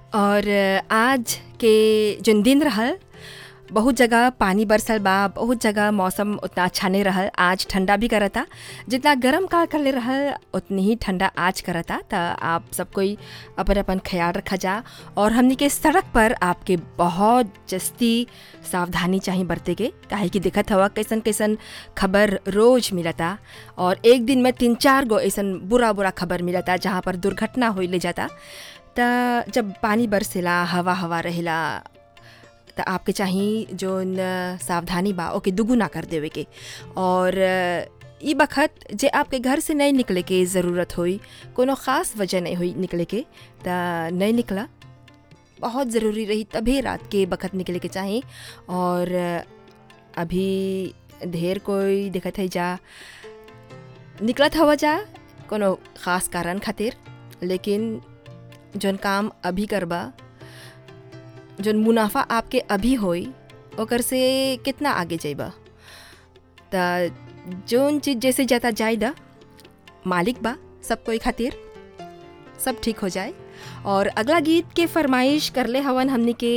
और आज के जौन दिन रहल बहुत जगह पानी बरसल बा बहुत जगह मौसम उतना अच्छा नहीं रहल आज ठंडा भी करता जितना गर्म काल करले रहल उतनी ही ठंडा आज करता त आप सब कोई अपन अपन ख्याल रखा जा और हमनी के सड़क पर आपके बहुत जस्ती सावधानी चाहिए बरते के काहे कि देखत हवा कैसन कैसन खबर रोज मिलता और एक दिन में तीन चार गो ऐसन बुरा बुरा खबर मिलता जहाँ पर दुर्घटना हो ले जाता त जब पानी बरसेला हवा हवा रहेला त आपके चाही जोन सावधानी बा ओके दुगुना कर देवे के और ई बखत जे आपके घर से नहीं निकले के ज़रूरत होई कोनो ख़ास वजह नहीं हुई निकले के त नहीं निकला बहुत ज़रूरी रही तभी रात के बखत निकले के चाही और अभी ढेर कोई देखत है जा निकलत हवा जा कोनो ख़ास कारण खातिर लेकिन जौन काम अभी करबा जौन मुनाफा आपके अभी होई ओकर से कितना आगे जाइबा त जौन चीज़ जैसे जाता जाए दा मालिक बा सब कोई खातिर सब ठीक हो जाए और अगला गीत के फरमाइश करले हवन हमने के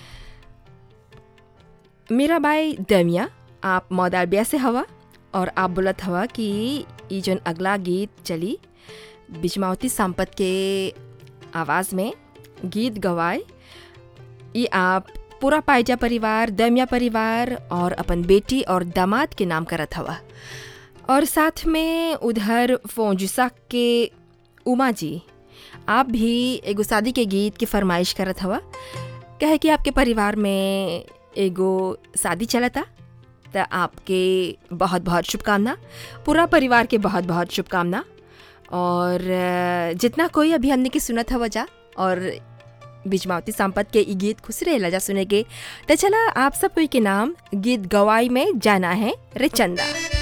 मेरा भाई दमिया आप मौदाबिया से हवा और आप बोलत हवा कि ई जौन अगला गीत चली बिजमावती संपत के आवाज़ में गीत गवाए ये आप पूरा पायजा परिवार दमिया परिवार और अपन बेटी और दामाद के नाम करत हवा और साथ में उधर फोंजुसा के उमा जी आप भी एगो शादी के गीत की फरमाइश करत हवा कहे कि आपके परिवार में एगो शादी चलता तो आपके बहुत बहुत शुभकामना पूरा परिवार के बहुत बहुत शुभकामना और जितना कोई अभी हमने की सुनत हवा जा और बिजमावती संपत के ई गीत खुश रहेला जा सुने के तो चला आप सब कोई के नाम गीत गवाई में जाना है रे चंदा